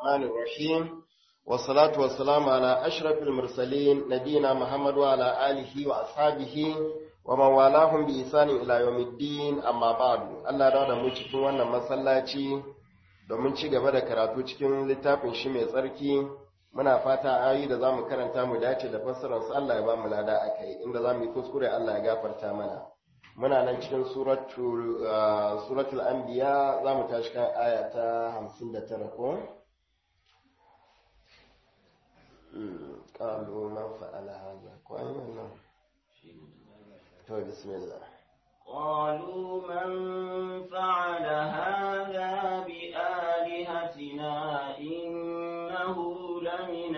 الرحمن الرحيم والصلاة والسلام على أشرف المرسلين نبينا محمد وعلى آله وأصحابه ومن والاهم بإحسان إلى يوم الدين أما بعد الله رضا mu cikin wannan masallaci domin ci gaba da karatu cikin littafin shi mai tsarki muna fata ayi da zamu karanta mu dace da fassarar su Allah ya ba mu lada akai inda zamu yi kuskure Allah ya gafarta mana muna nan cikin suratul suratul anbiya zamu tashi kan aya ta 59 ko قالوا من فعل هذا كويس to bismillah قالوا من فعل هذا بآلهتنا إنه لمن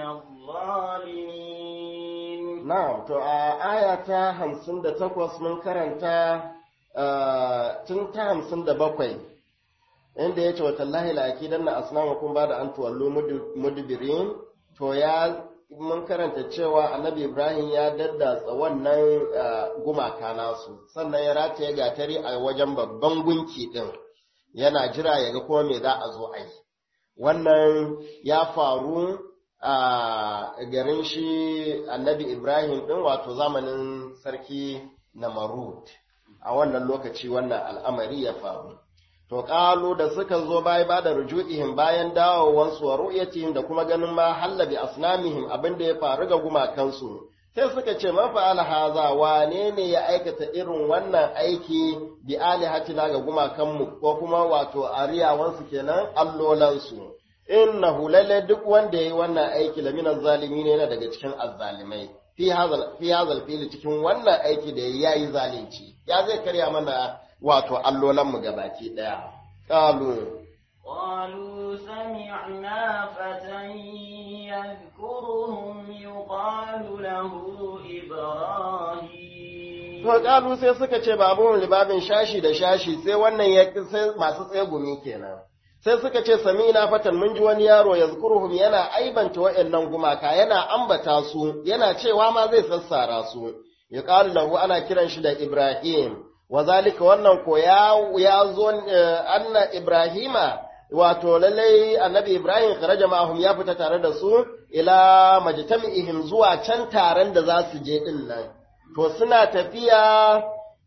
الظالمين na'am to a aya ta 58 mun karanta tun ta 57 inda yace wa tallahi la akidanna asnamakum ba da an tuwallu mudbirin to ya mun karanta cewa annabi Ibrahim ya daddatsa wannan gumaka nasu sannan ya rataye gatari a wajen babban gunki din yana jira ya ga kuma me za a zo a yi wannan ya faru a garin shi annabi Ibrahim din wato zamanin sarki Namarud a wannan lokaci wannan al'amari ya faru To ƙalu da suka zo bai ba da rujuihim bayan dawowansu wa ru'yatihim da kuma ganin ma hallabi asnamihim abin da ya faru ga gumakansu. Sai suka ce man fa'ala haza wane ne ya aikata irin wannan aiki bi alihatina ga gumakanmu ko kuma wato ariyawansu kenan allolansu. Innahu lalle duk wanda yayi wannan aiki laminan zalimi ne yana daga cikin azzalimai. Fi hazal fi hazal fili cikin wannan aiki da yayi zalunci. Ya zai karya mana wato allolanmu gabaki ɗaya. Ƙalu. قالوا سمعنا فتى يذكرهم يقال له إبراهيم To ƙalu sai suka ce babun libabin shashi da shashi sai wannan ya sai masu tsegumi kenan. Sai suka ce samina fatan mun ji wani yaro ya zukuruhum yana aibanta wa'annan gumaka yana ambata su yana cewa ma zai sassara su. Ya lahu ana kiran shi da Ibrahim. wazalika wannan ko ya zo anna ibrahima wato lallai annabi ibrahim kharaja ma'ahum ya fita tare da su ila majtami'ihim zuwa can taron da za su je din nan to suna tafiya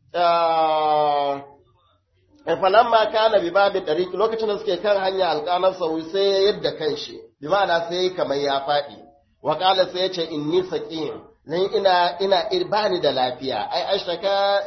falamma kana bi babi dariq lokacin da suke kan hanya alqanar sauri sai ya yadda kanshi bi ma'ana sai kamar ya faɗi wa qala sai ya ce inni saqim nan ina ina bani da lafiya ai ashtaka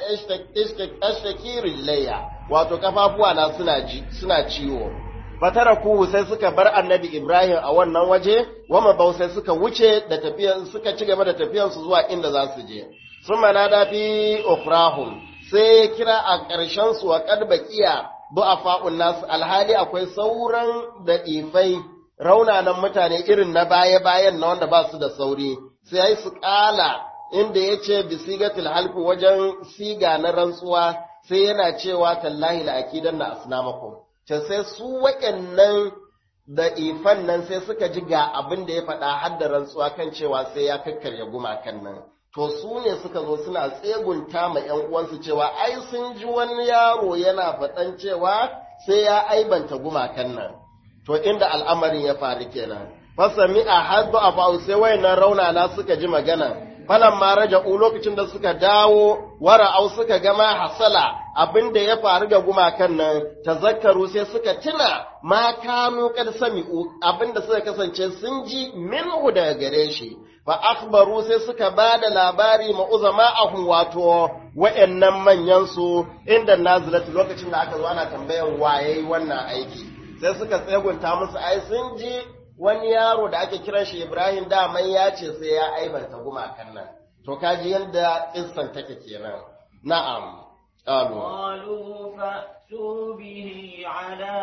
ashtaki rijlayya wato kafafuwa na suna ji suna ciwo fataraku sai suka bar annabi Ibrahim a wannan waje wama bau sai suka wuce da tafiyan suka ci gaba da tafiyan su zuwa inda za su je sun manada fi ukhrahum sai kira a ƙarshen su wa qad baqiya du'afa'un nas alhali akwai sauran da ifai raunanan mutane irin na baya-bayan na wanda ba su da sauri sai su ƙala inda ya ce bisigatul halfi wajen siga na rantsuwa sai yana cewa tallahi la akidan na asnamakum ce sai su waɗannan da ifan nan sai suka ji ga abin da ya faɗa har da rantsuwa kan cewa sai ya kakkarya gumakan nan to su ne suka zo suna tsegunta ma ƴan uwansu cewa ai sun ji wani yaro yana faɗan cewa sai ya aibanta gumakan nan to inda al'amarin ya faru kenan fasami a haddu a ba'u sai wayannan raunana suka ji magana falan ma raja'u lokacin da suka dawo wara'au suka gama hasala abinda ya faru ga gumakan nan tazakkaru sai suka tuna ma kanu kad sami'u abinda suka kasance sun ji minhu daga gare shi fa akhbaru sai suka bada labari ma uzama'ahum wato wayannan manyan su inda nazilatu lokacin da aka zo ana tambayan waye wannan aiki sai suka tsegunta musu ai sun ji wani yaro da ake kiran shi Ibrahim daman ya ce sai ya aibanta gumakan nan. To kaji yadda kissan take kenan. Na'am. Qalu. قالوا فأتوا به على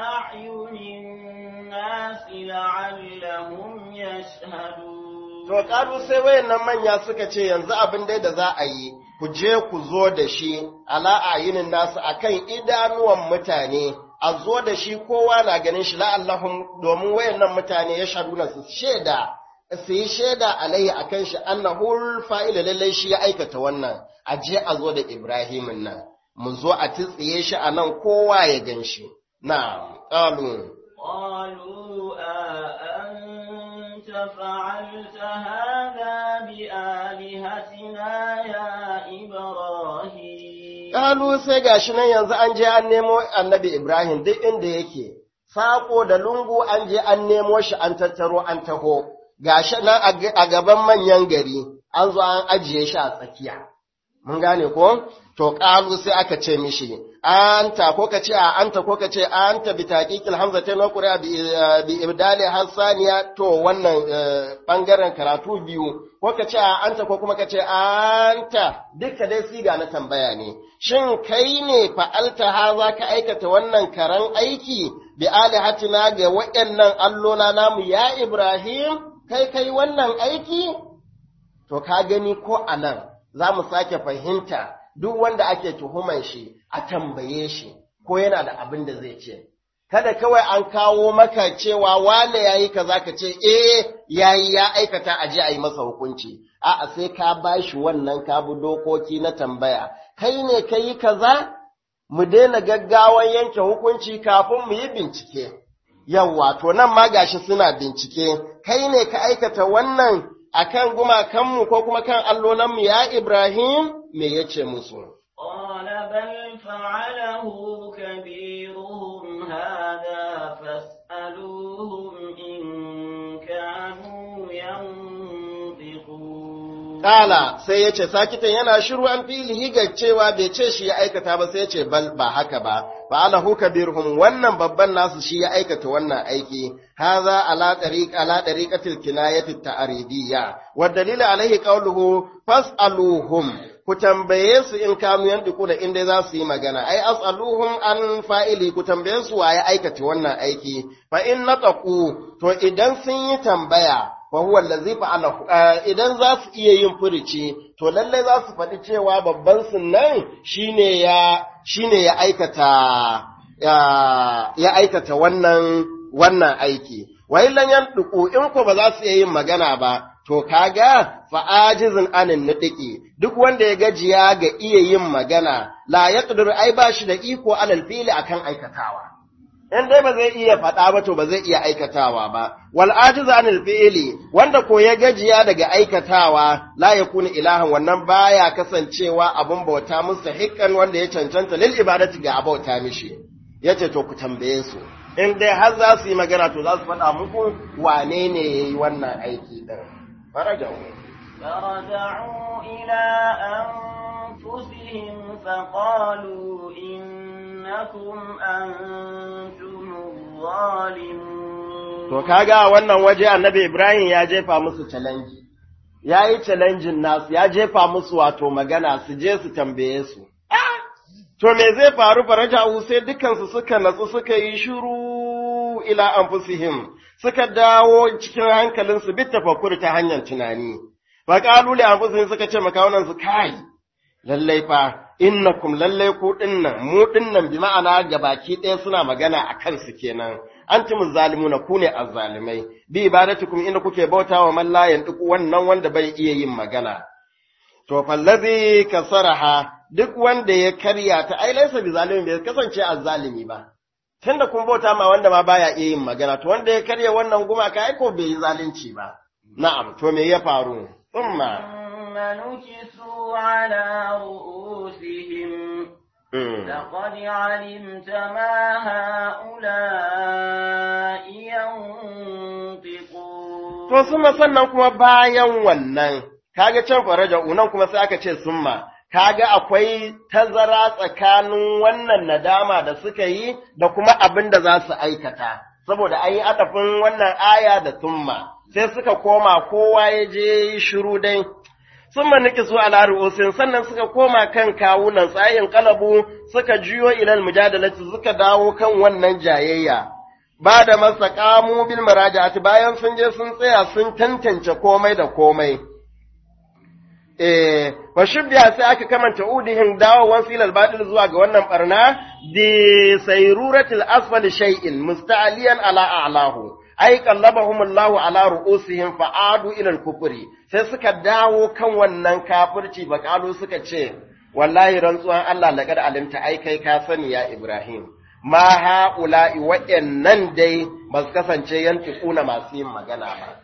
أعين الناس لعلهم يشهدون To kalu sai wayannan manya suka ce yanzu abin dai da za a yi ku je ku zo da shi ala ayinin nasu akan idanuwan mutane a zo da shi kowa na ganin shi la'allahum domin wayannan mutane ya shaduna su shaida su yi shaida alaihi akan shi annahul fa'ila lallai shi ya aikata wannan a je a zo da Ibrahimin nan mu zo a titsiye shi a nan kowa ya gan shi na qalu قالوا فعلت هذا بآلهتنا يا إبراهيم Kalu sai gashi nan yanzu an je an nemo annabi Ibrahim duk inda yake, saƙo da lungu an je an nemo shi an tattaro an taho, gashi nan a gaban manyan gari an zo an ajiye shi a tsakiya. Mun gane ko? To ƙalu sai aka ce mishi, anta ko ka ce a anta ko ka ce anta bi taqiqil hamzatain wa qura bi ibdali hasaniya to wannan bangaren karatu biyu ko ka ce a anta ko kuma ka ce anta duka dai siga na tambaya ne shin kai ne fa'alta haza ka aikata wannan karan aiki bi alihatina ga waɗannan allona namu ya Ibrahim kai kai wannan aiki to ka gani ko anan za mu sake fahimta duk wanda ake tuhuman shi a tambaye shi ko yana da abin da zai ce. Kada kawai an kawo maka cewa wane ya yi kaza ka ce, eh ya yi ya aikata a je a yi masa hukunci, a'a sai ka ba shi wannan ka bi dokoki na tambaya, kai ne ka yi kaza, mu daina gaggawan yanke hukunci kafin mu yi bincike. Yawwa, to nan ma gashi suna bincike, kai ne ka aikata wannan akan gumakanmu ko kuma kan allolanmu ya Ibrahim me yace musu قال بل فعله كبيرهم هذا فاسألوهم إن كانوا ينطقون Kala sai ya ce, Sakitan yana shiru an filihi ga cewa bai ce shi ya aikata ba sai ya ce, Bal ba haka ba, ba alahu kabirhum wannan babban nasu shi ya aikata wannan aiki, haza ala ɗariƙ ala ɗariƙatil kinayati ta'aridiyya, wa dalila alaihi qawluhu fas'aluhum ku tambaye su in kanu yandiku da inda za su yi magana, ai as'aluhum an fa'ili ku tambaye su wa ya aikata wannan aiki, fa in nataqu to idan sun yi tambaya wa huwa allazi fa'alahu idan za su iya yin furici to lalle za su faɗi cewa babban sunnan shine ya shine ya aikata ya aikata wannan wannan aiki wa illan yanduku in ko ba za su iya yin magana ba to kaga fa ajizun anin nidiki duk wanda ya gajiya ga iya yin magana la yaqdir ai ba shi da iko alal fili akan aikatawa in dai ba zai iya faɗa ba to ba zai iya aikatawa ba wal ajizu anil fi'li wanda ko ya gajiya daga aikatawa la yakunu ilahan wannan baya kasancewa abun bauta mustahiqqan wanda ya cancanta lil ibadati ga abauta mishi yace to ku tambaye su in dai har za su yi magana to za su faɗa muku wane ne yayi wannan aiki din farajau فرجعوا إلى أنفسهم فقالوا إنكم أنتم الظالمون To kaga wannan waje annabi Ibrahim ya jefa musu challenge. Ya yi challenge nasu, ya jefa musu wato magana su je su tambaye su. To me zai faru faraja'u sai dukansu suka natsu suka yi shiru ila anfusihim suka dawo cikin hankalinsu bit tafakkur ta hanyar tunani. Fa qalu li anfusihim suka ce makawunan su kai lallai fa innakum lallai ku dinnan mu dinnan bi ma'ana gabaki ɗaya suna magana a kansu kenan antum zalimuna ku ne azzalimai bi ibadatukum inda kuke bautawa man la yantiku wannan wanda bai iya yin magana to fallazi kasaraha duk wanda ya karya ta ai laysa bi zalimin bai kasance azzalimi ba tunda kun bauta ma wanda ma baya iya yin magana to wanda ya karya wannan gumaka ai ko bai yi zalunci ba na'am to me ya faru umma ثم نكسوا على رؤوسهم لقد علمت ما هؤلاء ينطقون To summa sannan kuma bayan wannan, kaga can faraja unan kuma sai aka ce summa, kaga akwai tazara tsakanin wannan nadama da suka yi da kuma abin da za su aikata, saboda an yi adafin wannan aya da summa, sai suka koma kowa ya je shiru dai. Sun maniki su ala ru'usin sannan suka koma kan kawunan tsayin kalabu suka juyo ilal mujadalati suka dawo kan wannan jayayya. ba da masa kamu bil maraja'ati bayan sun je sun tsaya sun tantance komai da komai eh wa shubbiya sai aka kamanta udihin dawowan filal batil zuwa ga wannan barna di sayruratil asfali shay'in musta'aliyan ala a'lahu ai qallabahumullahu ala ru'usihim fa'adu ila al-kufri sai suka dawo kan wannan kafirci bakalu suka ce wallahi rantsuwan Allah laqad alimta ai kai ka sani ya Ibrahim ma ha'ula'i waɗannan dai ba su kasance yantikuna masu yin magana ba.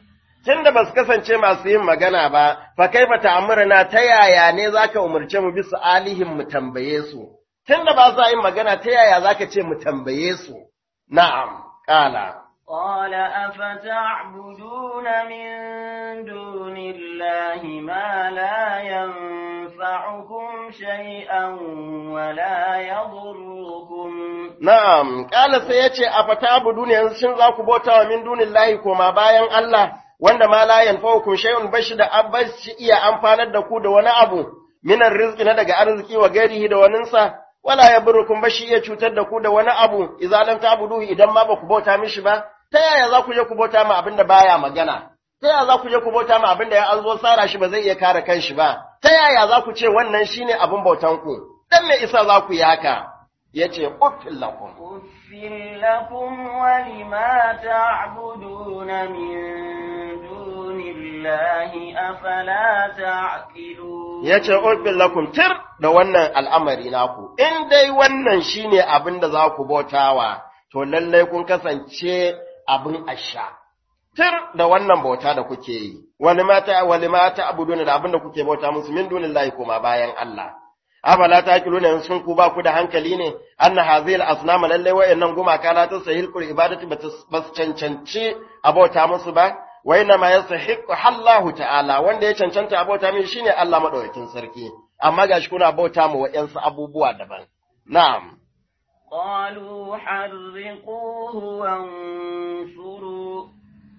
tunda ba su kasance masu yin magana ba fa kaifa ta'muruna ta yaya ne zaka umurce mu bisa alihin mu tambaye su tunda ba sa yin magana ta yaya zaka ce mu tambaye su na'am qala قال أفتعبدون من دون الله ما لا ينفعكم شيئا ولا يضركم na'am qala sai yace afatabudun yanzu shin za ku bauta wa min dunillahi koma bayan Allah wanda ma la yanfa'ukum shay'un bashi da abashi iya amfanar da ku da wani abu minan rizqi na daga arziki wa gairihi da waninsa wala yaburukum bashi iya cutar da ku da wani abu idza lam ta'buduhu idan ma ba ku bauta mishi ba ta yaya za ku je ku bauta ma abinda baya magana ta yaya za ku je ku bauta ma abinda ya an zo tsara shi ba zai iya kare kanshi ba ta yaya za ku ce wannan shine abin bautan ku dan me isa za ku yi haka yace uffil lakum أفل لكم ولما تعبدون من دون الله أفلا تعقلون yace uffil lakum tir da wannan al'amari naku in dai wannan shine abin da za ku bautawa to lallai kun kasance abin asha tir da wannan bauta da kuke yi wani mata wani mata abuduna da abin da kuke bauta musu min dunillahi kuma bayan Allah afala taqiluna sun ku ba ku da hankali ne anna hazil asnam lallai wayannan gumaka la tasahil qul ibadati bas cancanci abauta musu ba wa inna ma yasahiqu Allahu ta'ala wanda ya cancanta abauta min shine Allah madaukakin sarki amma gashi kuna bauta mu wayansu abubuwa daban na'am قالوا حرقوه وانصروا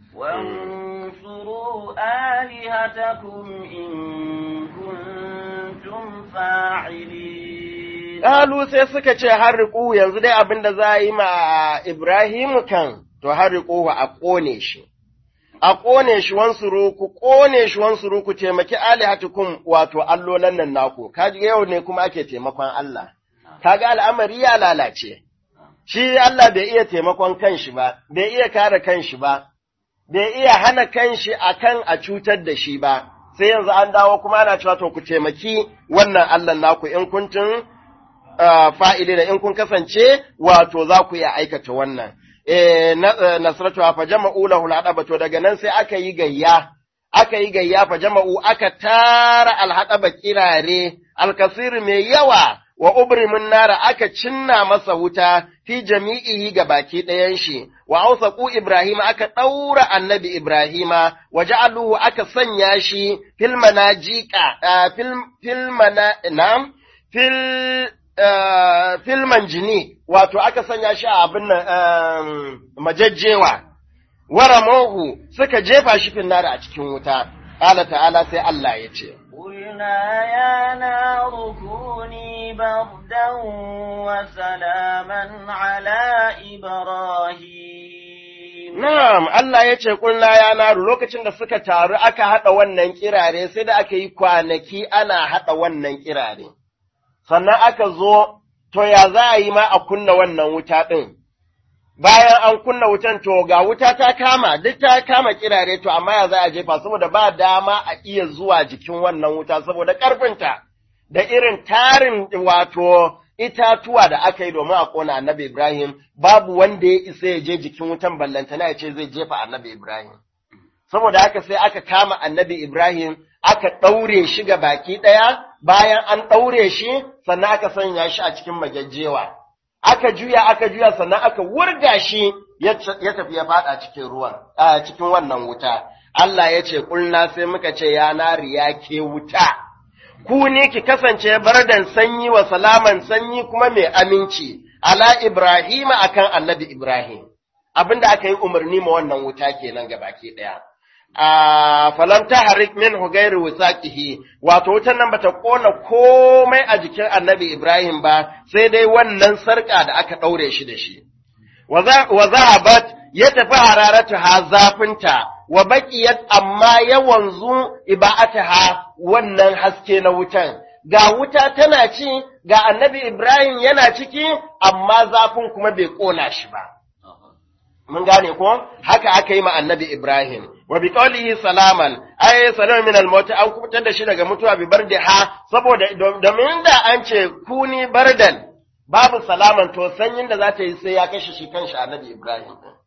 وانصروا آلهتكم إن كنتم فاعلين Ƙalu sai suka ce harriƙu yanzu dai abin da za a yi ma Ibrahimu kan, to harriƙu a ƙone shi. A ƙone shi wansuru, ku ƙone shi wansuru ku taimaki alihatukum wato allolan nan naku, kaji yau ne kuma ake taimakon Allah. Kaga al'amari ya lalace, shi Allah bai iya taimakon kanshi ba, bai iya kare kanshi ba, bai iya hana kanshi akan a cutar da shi ba, sai yanzu an dawo kuma ana cewa to ku taimaki wannan Allah naku in kuntun fa'ili da in kun kasance wato za ku iya aikata wannan. Nasratu fa jama'u lahu al to daga nan sai aka yi gayya, aka yi gayya fa jama'u aka tara alhaɗaba kirare, alkasir mai yawa wa ubrimin nara aka cinna masa wuta fi jami'ihi ga baki ɗayan shi, wa ausaku Ibrahim aka ɗaura annabi Ibrahima, wa ja'aluhu aka sanya shi fil manajika, fil mana, na'am, fil filman jini wato aka sanya shi a abin nan majajjewa waramohu suka jefa shi finnara a cikin wuta Allah ta'ala sai Allah ya ce قلنا يا نار كوني بردا وسلاما على إبراهيم Na'am, Allah ya ce ƙulla ya naru lokacin da suka taru aka haɗa wannan kirare sai da aka yi kwanaki ana haɗa wannan kirare. sannan aka zo, to ya za a yi ma a kunna wannan wuta ɗin, bayan an kunna wutan to ga wuta ta kama, duk ta kama kirare to amma ya za a jefa saboda ba dama a iya zuwa jikin wannan wuta saboda ƙarfinta da irin tarin wato itatuwa da aka yi domin a ƙona annabi Ibrahim, babu wanda ya isa ya je jikin wutan ballantana ya ce zai jefa annabi Ibrahim. Saboda haka sai aka kama annabi Ibrahim aka ɗaure shi ga baki ɗaya, bayan an ɗaure shi, sannan aka sanya shi a cikin magajjewa. Aka juya, aka juya, sannan aka wurga shi ya tafi ya faɗa cikin ruwan, a cikin wannan wuta. Allah ya ce, ƙulna sai muka ce, ya nari ya ke wuta. Ku ne ki kasance bardan sanyi wa salaman sanyi kuma mai aminci, ala Ibrahim akan annabi Ibrahim. Abinda aka yi umarni ma wannan wuta kenan ga baki ɗaya. a falam tahrik minhu ghairu wisaqihi wato wutan nan bata kona komai a jikin annabi Ibrahim ba sai dai wannan sarka da aka daure shi da shi wa zahabat ya tafi hararatu ha zafinta wa baqiyat amma ya wanzu iba'ataha wannan haske na wutan ga wuta tana ci ga annabi Ibrahim yana ciki amma zafin kuma bai kona shi ba mun gane ko haka aka yi ma annabi Ibrahim wa bi qawlihi salaman ay salaman min al-maut an kubutar da shi daga mutuwa bi bardiha saboda domin da an ce kuni bardan babu salaman to sanyin da za ta yi sai ya kashe shi kanshi annabi Ibrahim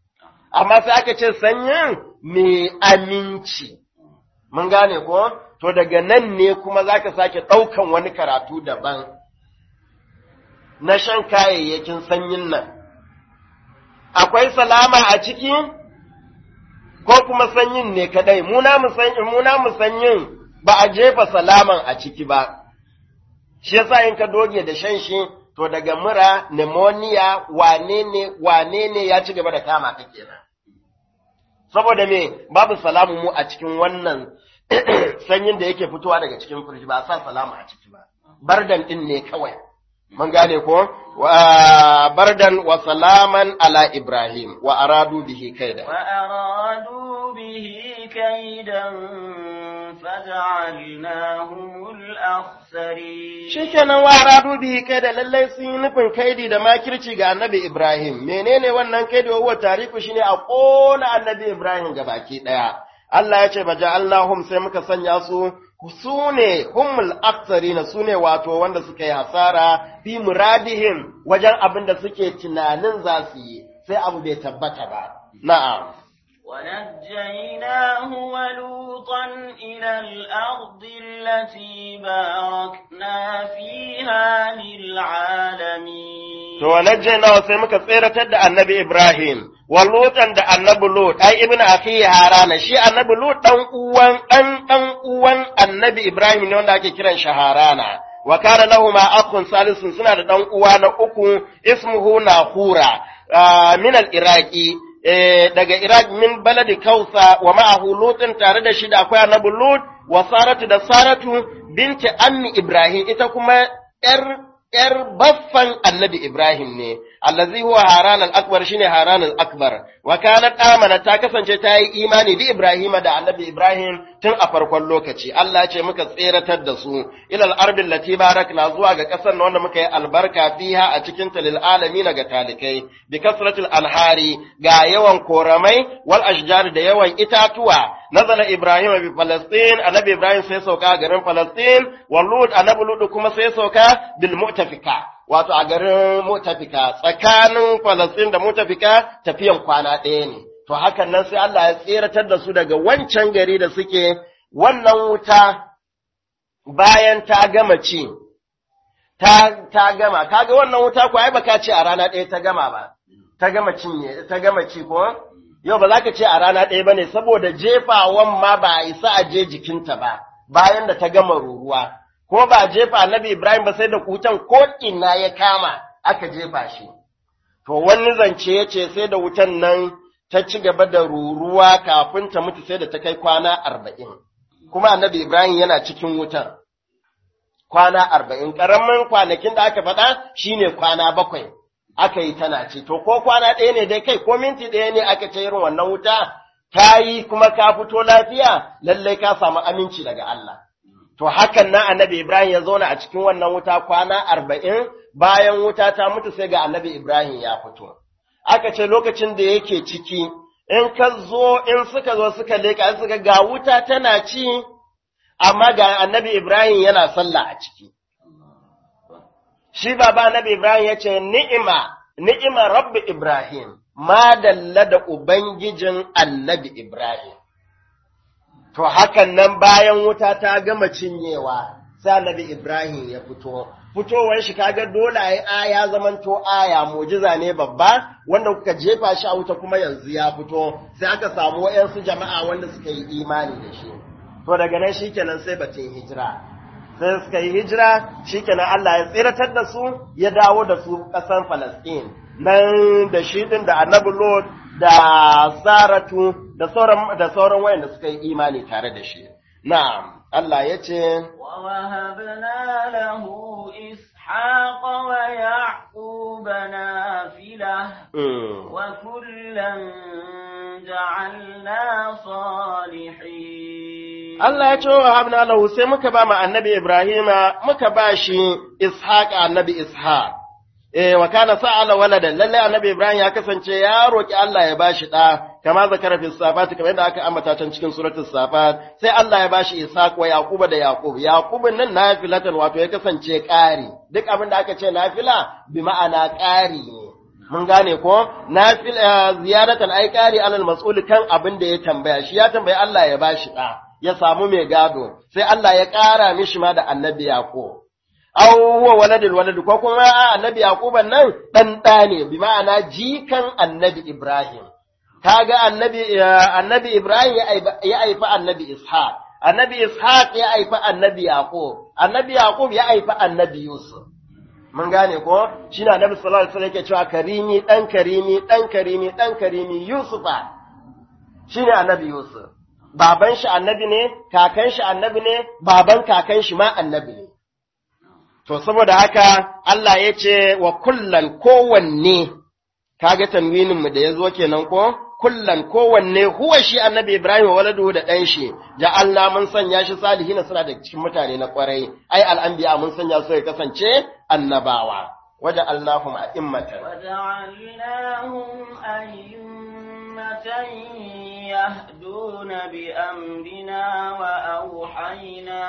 amma sai aka ce sanyin mai aminci mun gane ko to daga nan ne kuma zaka sake ɗaukan wani karatu daban na shan kayayyakin sanyin nan akwai salama a ciki ko kuma sanyin ne kadai muna mu sanyin ba a jefa salaman a ciki ba shi yasa in ka doge da shan shi to daga mura pneumonia wane ne wane ne ya ci gaba da kama ka kenan saboda me babu salamu mu a cikin wannan sanyin da yake fitowa daga cikin firji ba a sa salamu a ciki ba bardan din ne kawai mun gane ko wa bardan wa salaman ala ibrahim wa aradu bihi kaida wa aradu bihi kaidan faj'alnahumul akhsarin shikenan wa aradu bihi kaida lallai sun yi nufin kaidi da makirci ga annabi ibrahim menene wannan kaidi wa tarifu shine a kona annabi ibrahim gabaki daya Allah ya ce baja'alnahum sai muka sanya su su ne humul aksarina su ne wato wanda suka yi hasara fi muradihim wajen abin da suke tunanin za su yi sai abu bai tabbata ba na'am ونجيناه ولوطا إلى الأرض التي باركنا فيها للعالمين to wanajjayna sai muka tseratar da annabi Ibrahim wa lutan da annabi Lut ai ibnu akhi harana shi annabi Lut dan uwan dan dan uwan annabi Ibrahim ne wanda ake kiran shi harana wa kana lahumu akhun salisun suna da dan uwa na uku ismuhu nahura min al-iraqi daga Iraq min baladi Kausa wa ma'ahu Lutin tare da shi da akwai annabi Lut wa Saratu da Saratu binti ammi Ibrahim ita kuma ‘yar ‘yar baffan annabi Ibrahim ne, allazi huwa Haran al-Akbar shine Haran al-Akbar, wa kanat amana ta kasance ta yi imani bi Ibrahim da annabi Ibrahim tun a farkon lokaci, Allah ce muka tseratar da su, ilal ardin lati barakna zuwa ga ƙasar wanda muka yi albarka fiha a cikin talil alamin ga talikai, bi kasratul anhari ga yawan koramai wal ashjar da yawan itatuwa, nazala Ibrahim bi Falastin, annabi Ibrahim sai sauka garin Falastin, wa Lut annabi Lut kuma sai sauka bil mu'tafika wato a garin mu'tafika tsakanin Falastin da mu'tafika tafiyan kwana ɗaya ne to hakan nan sai Allah ya tseratar da su daga wancan gari da suke wannan wuta bayan ta gama ci ta ta gama kaga wannan wuta ko ai baka ce a rana ɗaya ta gama ba ta gama cinye ta gama ci ko yau ba za ka ce a rana ɗaya ba ne saboda jefawan ma ba a isa a je jikinta ba bayan da ta gama ruruwa ko ba jefa annabi Ibrahim ba sai da kutan ko ina ya kama aka jefa shi. To wani zance ya ce sai da wutan nan ta ci gaba da ruruwa kafin ta mutu sai da ta kai kwana arba'in. Kuma annabi Ibrahim yana cikin wutan. Kwana arba'in, ƙaramin kwanakin da aka faɗa shine kwana bakwai aka yi tana ce, to ko kwana ɗaya ne dai kai ko minti ɗaya ne aka ce irin wannan wuta, ta yi kuma ka fito lafiya, lallai ka samu aminci daga Allah. To hakan nan annabi Ibrahim ya zauna a cikin wannan wuta kwana arba'in bayan wuta ta mutu sai ga annabi Ibrahim ya fito. Aka ce lokacin da yake ciki, in ka zo in suka zo suka leka suka ga wuta tana ci, amma ga annabi Ibrahim yana sallah a ciki. Shi baba annabi Ibrahim ya ce, Ni'ima, ni'ima rabbi Ibrahim, ma dalla da Ubangijin annabi Ibrahim. To hakan nan bayan wuta ta gama cinyewa, sai annabi Ibrahim ya fito. Fitowar shi kaga dole ai aya zamanto aya mujiza ne babba wanda kuka jefa shi a wuta kuma yanzu ya fito sai aka samu wayansu jama'a wanda suka yi imani da shi. To daga nan shikenan sai batun hijira. Sai suka yi hijira shikenan Allah ya tsiratar da su ya dawo da su ƙasar Falasɗin. Nan da shi din da Annabi Lot da Saratu da sauran da sauran wayanda suka yi imani tare da shi. Na'am, Allah ya ce, ووهبنا له إسحاق ويعقوب نافلة وكلا جعلنا صالحين Allah ya ce wa habna lahu sai muka ba ma annabi Ibrahima muka ba shi Ishaq annabi Ishaq. Eh wa kana sa'ala walada lalle annabi Ibrahim ya kasance ya roki Allah ya bashi da kama zakara fi safat kamar yadda aka ambata can cikin suratul safat sai Allah ya bashi Ishaq wa Yaquba da Yaqub Yaqub nan nafilatan wato ya kasance ƙari duk abin da aka ce nafila bi ma'ana ƙari ne mun gane ko nafil ziyaratan ai kari alal mas'ul kan abin da ya tambaya shi ya tambayi Allah ya bashi da ya samu mai gado sai Allah ya ƙara mishi ma da annabi yaqub aw huwa waladul walad ko kuma annabi yaquban nan dan da ne bi ma'ana jikan annabi ibrahim kaga annabi annabi ibrahim ya aifa annabi ishaq annabi ishaq ya aifa annabi yaqub annabi yaqub ya aifa annabi yusuf mun gane ko shine annabi sallallahu alaihi wasallam yake cewa karimi dan karimi dan karimi dan karimi yusufa shine annabi yusuf baban shi annabi ne kakan shi annabi ne baban kakan shi ma annabi ne To, saboda haka Allah ya ce wa kullan kowanne, kaga tanwininmu da ya zo kenan ko? Kullan kowanne huwa shi annabi Ibrahim wa waladu da ɗan shi, da Allah mun sanya shi salihina suna da cikin mutane na ƙwarai, ai al'anbiya mun sanya su ya kasance annabawa. Waje Allahum a immatan. وجعلناهم أئمة يهدون بأمرنا وأوحينا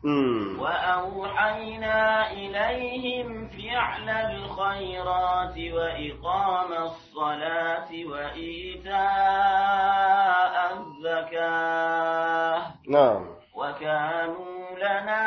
وأوحينا إليهم فعل الخيرات وإقام الصلاة وإيتاء الزكاة نعم وكانوا لنا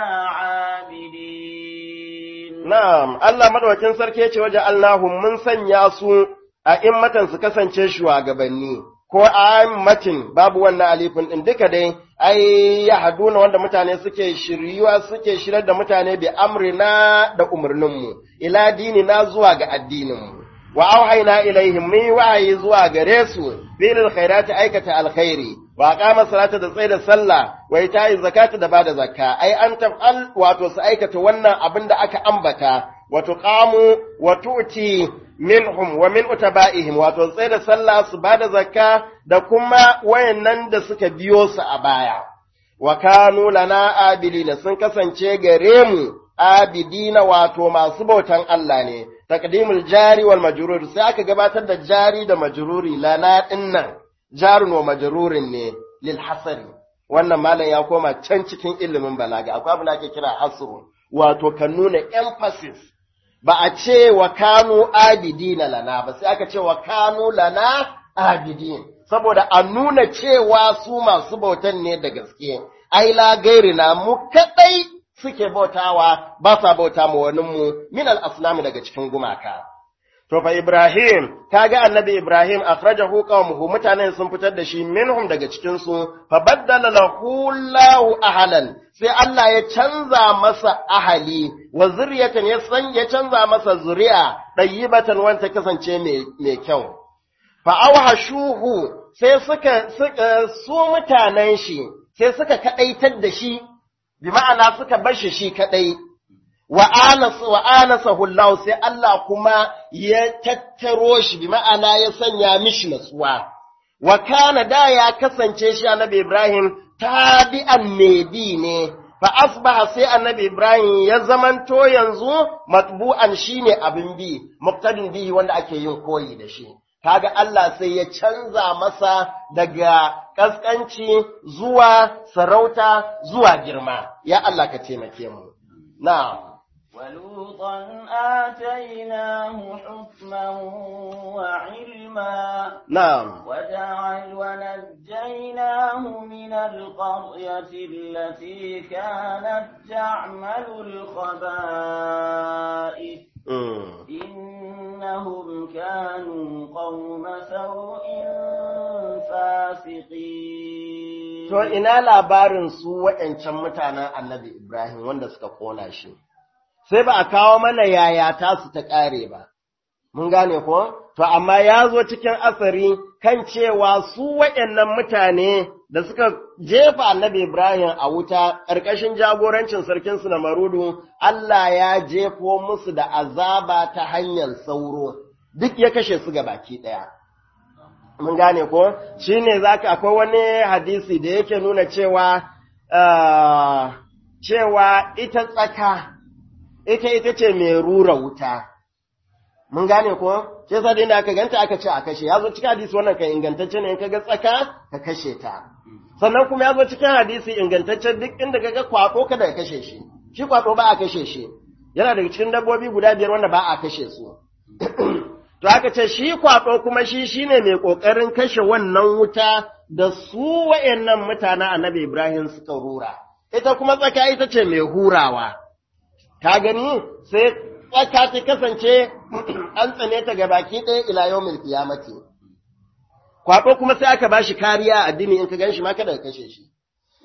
عابدين Na'am, Allah madaukakin sarki ya ce waje Allahun mun sanya su a immatan su kasance shugabanni, ko a matin babu wannan alifin ɗin duka dai, ai, ya haduna wanda mutane suke shiryuwa suke shirar da mutane bi amrina da umarninmu, ila dini na zuwa ga addininmu. Wa auhaina ilaihim mun yi wa'ayi zuwa gare su, bilil khairati aikata alkhairi, wa qama salata da tsaye da sallah, wa ita'i zakata da bada zakka, ai an taf'al wato su aikata wannan abin da aka ambata, wa tuqamu wa tu'ti minhum wa min utaba'ihim wato tsaye da sallah su bada zakka da kuma wayannan da suka biyo su a baya. Wa kanu lana abilina sun kasance gare mu abidina wato masu bautan Allah ne. taqdimul jari wal majrur sai aka gabatar da jari da majruri lana dinnan jarun wa majrurin ne lil hasari wannan malam ya koma can cikin ilimin balaga akwai abin da ake kira hasru wato kan nuna emphasis ba a ce wa kanu abidina lana ba sai aka ce wa kanu lana abidin saboda a nuna cewa su masu bautan ne da gaske ai la gairina mu kadai suke bautawa ba sa bauta ma wani mu min al-aslami daga cikin gumaka. To fa Ibrahim, kaga annabi Ibrahim akhrajahu qaumuhu mutanen sun fitar da shi minhum daga cikin su fa baddala lahu Allahu ahlan sai Allah ya canza masa ahali wa zuriyatan ya san ya canza masa zuri'a dayyibatan wanda kasance mai kyau. Fa awhashuhu sai suka suka su mutanen shi sai suka kadaitar da shi bi ma'ana suka bar shi shi kadai wa anasa wa anasahu Allah sai Allah kuma ya tattaro shi bi ma'ana ya sanya mishi natsuwa wa kana da ya kasance shi annabi Ibrahim tabi'an bi ne fa asbaha sai annabi Ibrahim ya zamanto yanzu matbu'an shine abin bi muqtadin bihi wanda ake yin koyi da shi kaga Allah sai ya canza masa daga kaskanci zuwa sarauta zuwa girma ya Allah ka taimake mu na'am ولوطا آتيناه حكما وعلما نعم وجعل ونجيناه من القرية التي كانت تعمل الخبائث إنهم كانوا قوم سوء فاسقين To ina labarin su waɗancan mutanen annabi Ibrahim wanda suka ƙona shi, sai ba a kawo mana yaya tasu ta ƙare ba, mun gane ko? To, amma ya zo cikin asari kan cewa su waɗannan mutane da suka jefa annabi Ibrahim a wuta ƙarƙashin jagorancin sarkinsu na Marudu, Allah ya jefo musu da azaba ta hanyar sauro, duk ya kashe su ga baki ɗaya. Mun gane ko? Shi ne za ka akwai wani hadisi da yake nuna cewa, cewa ita tsaka, ita ita ce mai rura wuta. Mun gane ko? Sai sa da aka ganta aka ce a kashe, ya zo cikin hadisi wannan kan ingantacce ne in ka ga tsaka ka kashe ta. Sannan kuma ya zo cikin hadisi ingantacce duk inda ka ga kwaɗo kada ka kashe shi. Shi kwaɗo ba a kashe shi. Yana daga cikin dabbobi guda biyar wanda ba a kashe su. to aka ce shi kwaɗo kuma shi shine mai ƙoƙarin kashe wannan wuta da su wayannan mutanen annabi Ibrahim suka rura ita kuma tsaka ita ce mai hurawa ka gani sai tsaka ta kasance an tsane ta ga baki ɗaya ila yawmil qiyamati kwaɗo kuma sai aka bashi kariya a addini in ka gan shi ma kada ka kashe shi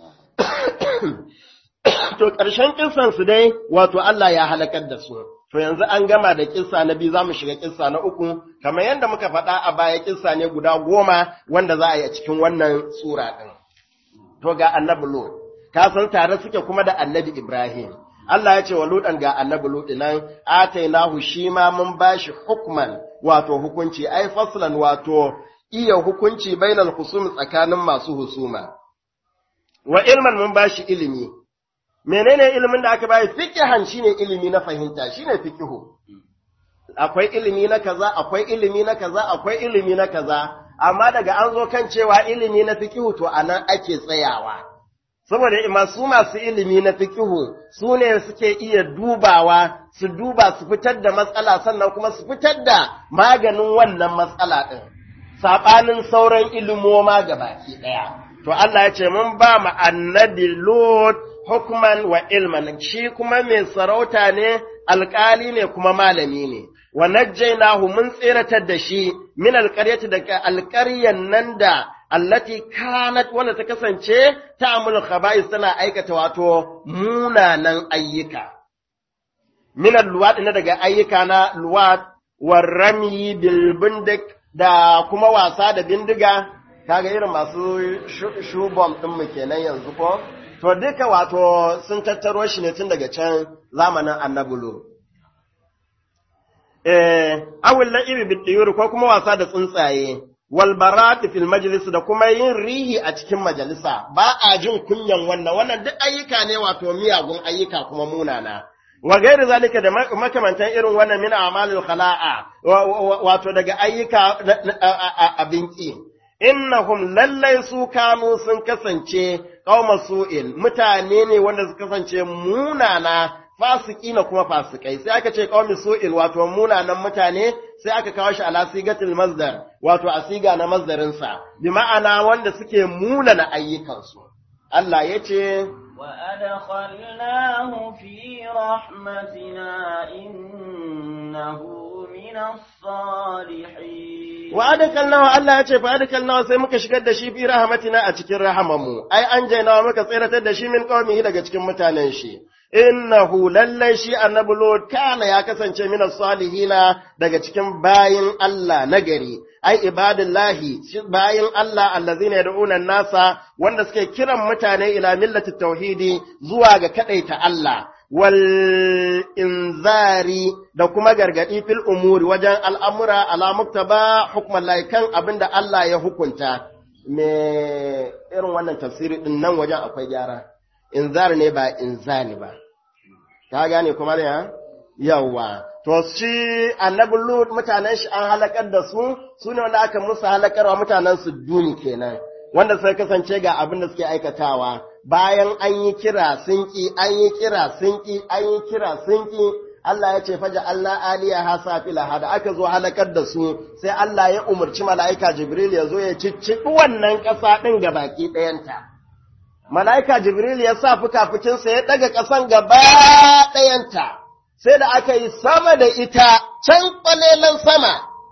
to ƙarshen kissan su dai wato Allah ya halakar da su to yanzu an gama da kissa na biyu zamu shiga kissa na uku kamar yadda muka faɗa a baya kissa ne guda goma wanda za a yi a cikin wannan sura ɗin to ga annabi Lut ka san tare suke kuma da annabi Ibrahim Allah ya ce wa Lutan ga annabi Lut nan atainahu shi ma mun bashi hukman wato hukunci ai faslan wato iya hukunci bainal husum tsakanin masu husuma wa ilman mun bashi ilimi menene ilimin da aka bayi fiqhan shine ilimi na fahimta shine fiqhu akwai ilimi na kaza akwai ilimi na kaza akwai ilimi na kaza amma daga an zo kan cewa ilimi na fiqhu to anan ake tsayawa saboda masu masu ilimi na fiqhu su ne suke iya dubawa su duba su fitar da matsala sannan kuma su fitar da maganin wannan matsala din sabanin sauran ilimoma gabaki daya to Allah ya ce mun ba mu annabi Lut hukman wa ilman shi kuma mai sarauta ne alƙali ne kuma malami ne wa najjaynahu mun tsiratar da shi min alƙaryati daga alƙaryan nan da allati kanat wanda ta kasance ta'amul khaba'is tana aikata wato munanan ayyuka min alluwat na daga ayyuka na luwat warrami bil bindik da kuma wasa da bindiga kaga irin masu shubom din mu kenan yanzu ko to duka wato sun tattaro shi ne tun daga can zamanin annabulu eh awul la'ibi bidiyur ko kuma wasa da tsuntsaye wal barat fil majlis da kuma yin rihi a cikin majalisa ba a jin kunyan wannan wannan duk ayyuka ne wato miyagun ayyuka kuma munana wa gairi zalika da makamantan irin wannan min amalil khala'a wato daga ayyuka abinki innahum lallai su kanu sun kasance qauma su'in mutane ne wanda su kasance munana fasiki na kuma fasikai sai aka ce qaumi su'in wato munanan mutane sai aka kawo shi ala sigatil masdar wato asiga na masdarin sa bi ma'ana wanda suke munana ayyukan su Allah yace وأدخلناه في رحمتنا إنه من الصالحين wa adakalnahu Allah ya ce fa adakalnahu sai muka shigar da shi fi rahmatina a cikin rahamanmu ai an jainawa muka tsiratar da shi min qaumihi daga cikin mutanen shi innahu lallai shi annabi lut kana ya kasance min salihina daga cikin bayin Allah nagari ai ibadillahi bayin Allah allazina yad'una nasa wanda suke kiran mutane ila millati tauhidi zuwa ga kadaita Allah wal inzari da kuma gargadi fil umuri wajen al'amura ala muktaba hukman laikan abinda Allah ya hukunta me irin wannan tafsiri din nan wajen akwai gyara inzar ne ba inzani ba ka gane kuma ne yawa to shi annabi lut mutanen shi an halakar da su su ne wanda aka musu halakarwa mutanen su duni kenan wanda sai kasance ga abin da suke aikatawa bayan an yi kira sun ki an yi kira sun ki an yi kira sun ki Allah ya ce faja Allah aliya ha safila da aka zo halakar da su sai Allah ya umarci mala'ika Jibril ya zo ya cicciɓi wannan ƙasa ɗin ga baki ɗayanta. Mala'ika Jibril ya sa fukafukinsa ya ɗaga ƙasan gaba ɗayanta, sai da aka yi sama da ita can ƙwalelan sama,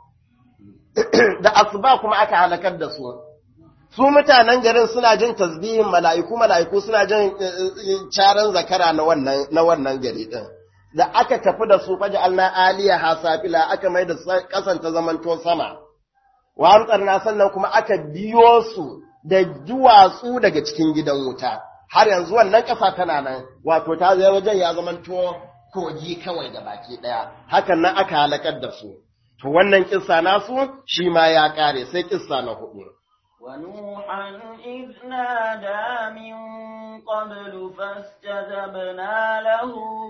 da asuba kuma aka halakar da su. Su mutanen garin suna jin tasbihin mala'iku, mala'iku suna jin caran zakara na wannan gari ɗin. Da aka tafi da su faji Allah aliya hasafila aka mai da ƙasan ta zamanto sama. Wa amtsarna sannan kuma aka biyo su da duwatsu daga cikin gidan wuta har yanzu wannan ƙasa tana nan wato ta zai wajen ya zamanto kogi kawai da baki ɗaya hakan nan aka halakar da su to wannan kissa nasu shi ma ya ƙare sai kissa na hudu ونوحا إذ نادى من قبل فاستجبنا له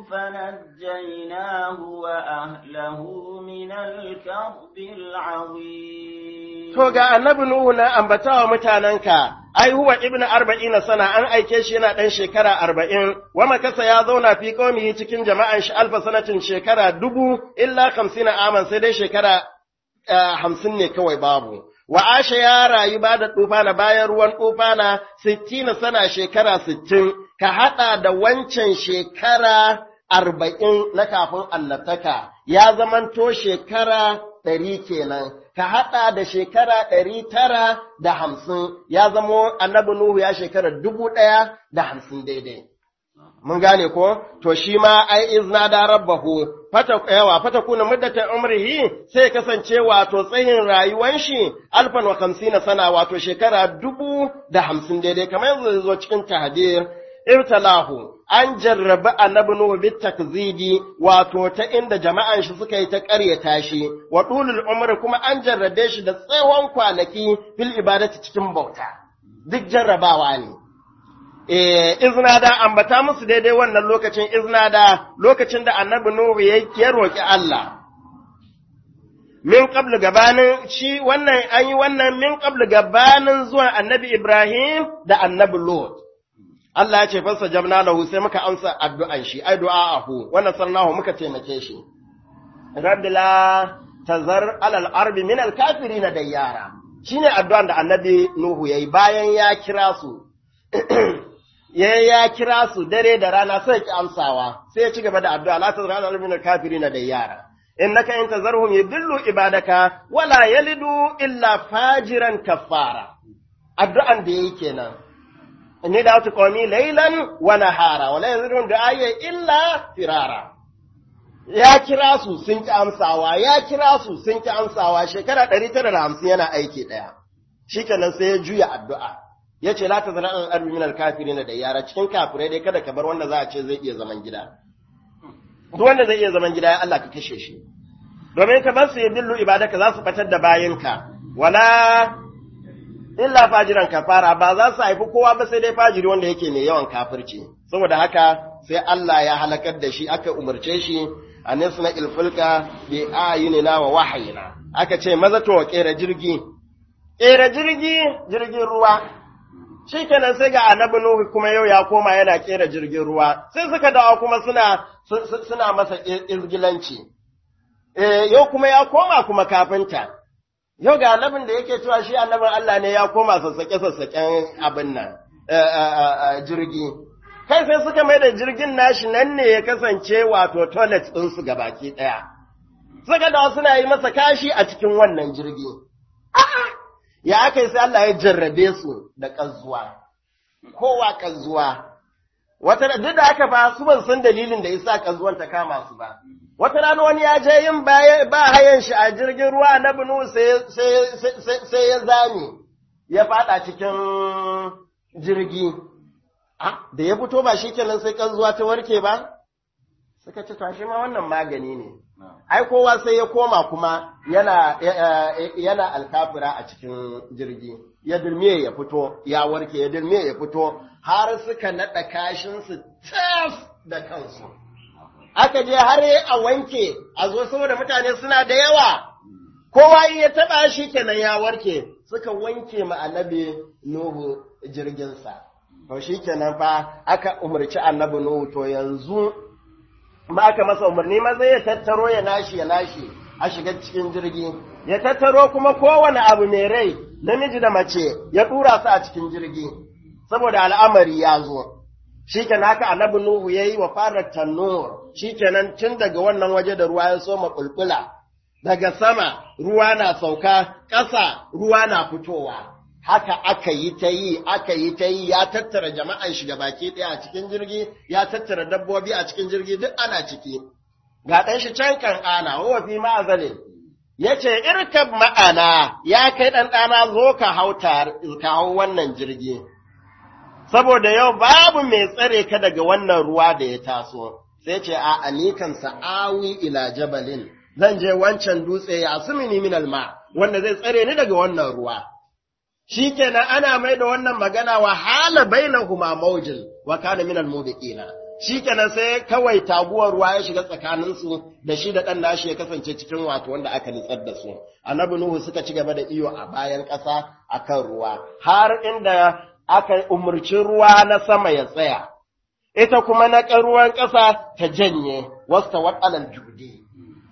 فنجيناه وأهله من الكرب العظيم To ga annabi Nuhu na ambatawa mutanenka, ai huwa ibn arba'in sana an aike shi yana ɗan shekara arba'in, wa makasa ya zauna fi qaumihi cikin jama'an shi alfa sanatin shekara dubu illa hamsina aman sai dai shekara hamsin ne kawai babu. Wa Asha ya rayu ba da tufana bayan ruwan tufana sittina sana shekara sittin, ka haɗa da wancan shekara arba'in na kafin annabtaka, ya zamanto shekara ɗari kenan, ka haɗa da shekara ɗari tara da hamsin, ya zamo annabi Nuhu ya shekara dubu ɗaya da hamsin daidai. mun gane ko to shi ma ai izna da rabbahu fata yawa fata kuna muddata umrihi sai kasance wato tsayin rayuwan shi alfan wa hamsina sana wato shekara dubu da hamsin daidai kamar yanzu zo cikin tahdir ibtalahu an jarrabi annabi nuhu bit takzibi wato ta inda jama'an shi suka yi ta ƙaryata shi wa dulul umri kuma an jarrabe shi da tsawon kwanaki fil ibadati cikin bauta duk jarrabawa ne izna da ambata musu daidai wannan lokacin izna da lokacin da annabi Nuhu ya roƙi Allah. Min qablu gabanin shi wannan an yi wannan min qablu gabanin zuwan annabi Ibrahim da annabi Lot. Allah ya ce fasa jamna lahu sai muka amsa addu'an shi, ai du'a'ahu, wannan sarnahu muka taimake shi. Rabbi la tazar alal arbi min al kafirin dayyara. Shine addu'an da annabi Nuhu yayi bayan ya kira su. ya ya kira su dare da rana sai ki amsawa sai ya ci gaba da addu'a la tazra al min kafirin da yara innaka in tazarhum yudillu ibadaka wala yalidu illa fajiran kafara addu'an da yake kenan inni da tu qawmi laylan wa nahara wala yazidun du'ayya illa firara ya kira su sun ki amsawa ya kira su sun ki amsawa shekara 950 yana aiki daya shikenan sai ya juya addu'a ya ce la ta zana an arbi minal kafirin da yara cikin kafirai dai kada ka bar wanda za a ce zai iya zaman gida duk wanda zai iya zaman gida ya Allah ka kashe shi domin ka bar su ya dillu ibadaka za su batar da bayinka wala illa fajiran kafara ba za su haifi kowa ba sai dai fajiri wanda yake mai yawan kafirci saboda haka sai Allah ya halakar da shi aka umarce shi a nisna ilfulka bi ayunina wa wahayina aka ce maza to kera jirgi kera jirgi jirgin ruwa shi kenan sai ga annabi Nuhu kuma yau ya koma yana kera jirgin ruwa sai suka dawo kuma suna suna masa izgilanci eh yau kuma ya koma kuma kafinta yau ga annabin da yake cewa shi annabin Allah ne ya koma sassake sassaken abin nan jirgi kai sai suka mai da jirgin nashi nan ne ya kasance wato toilet ɗin su gabaki ɗaya suka dawo suna yi masa kashi a cikin wannan jirgi a'a ya aka yi sai Allah ya jarrabe su da ƙazuwa, kowa ƙazuwa. Wata duk da aka ba su ban san dalilin da isa ƙazuwan ta kama su ba. Wata rana wani ya je yin ba hayan shi a jirgin ruwa na Binu sai ya zame, ya faɗa cikin jirgi. Da ya fito ba shi kenan sai ƙazuwa ta warke ba? Suka ce, tashi ma wannan magani ne. ai kowa sai ya koma kuma yana yana alkafira a cikin jirgi ya dirmiye ya fito ya warke ya dirmiye ya fito har suka naɗa kashinsu tas da kansu aka je har a wanke a zo saboda mutane suna da yawa kowa in ya taɓa shi kenan ya warke suka wanke ma annabi nuhu jirginsa to shi kenan fa aka umarci annabi nuhu to yanzu ma aka masa umarni maza ya tattaro ya nashi ya nashi a shiga cikin jirgi ya tattaro kuma kowane abu mai rai namiji da mace ya tura su a cikin jirgi saboda al'amari ya zo shikenan haka annabi nuhu yayi wa fara tannur shikenan tun daga wannan waje da ruwa ya soma bulbula daga sama ruwa na sauka ƙasa ruwa na fitowa haka aka yi ta yi aka yi ta yi ya tattara jama'an shiga baki ɗaya a cikin jirgi ya tattara dabbobi a cikin jirgi duk ana ciki ga ɗan shi can kan ana wa fi ma'azalin ya ce irkab ma'ana ya kai ɗan ɗana zo ka hau ka hau wannan jirgi saboda yau babu mai tsare ka daga wannan ruwa da ya taso sai ce a anikan sa'awi ila jabalin zan je wancan dutse ya asumini min alma wanda zai tsare ni daga wannan ruwa shi kenan ana mai da wannan magana wa hala bainahuma mawjin wa kana min al-mubiqina shi kenan sai kawai taguwar ruwa ya shiga tsakanin su da shi da dan nashi ya kasance cikin wato wanda aka nitsar da su annabi nuhu suka ci gaba da iyo a bayan ƙasa akan ruwa har inda aka umurci ruwa na sama ya tsaya ita kuma na ruwan ƙasa ta janye wasta waɗalan judi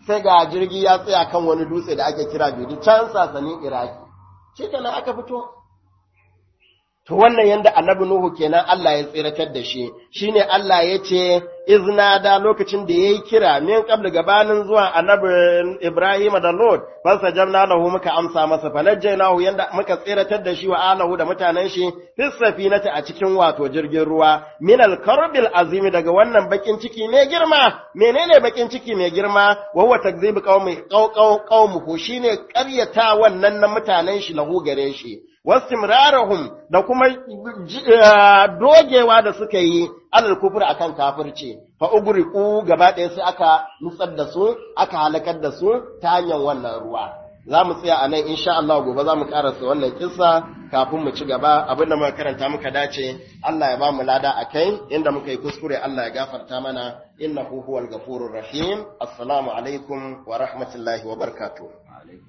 sai ga jirgi ya tsaya kan wani dutse da ake kira Bidi can sasanin Iraki shi kenan aka fito To wannan yanda annabi Nuhu kenan Allah ya tsiratar da shi, shine Allah ya ce, Izna da lokacin da ya yi kira min qabla gabanin zuwa annabi Ibrahim da Lord, fansa jamna lahu muka amsa masa fanajjaynahu yanda muka tsiratar da shi wa alahu da mutanen shi fis safinati a cikin wato jirgin ruwa min al-karbil azimi daga wannan bakin ciki mai girma menene bakin ciki mai girma wa huwa takzibu qaumi qaumuhu shine ƙaryata wannan na mutanen shi lahu gare shi wastimrarahum da kuma dogewa da suka yi alal kufur akan kafirci fa ugriqu gaba ɗaya sai aka nutsar da su aka halakar da su ta hanyar wannan ruwa za mu tsaya a nan insha Allah gobe za mu karasa wannan kissa kafin mu ci gaba abin da muka karanta muka dace Allah ya ba mu lada a kai inda muka yi kuskure Allah ya gafarta mana innahu huwal ghafurur rahim assalamu alaikum wa rahmatullahi wa barakatuh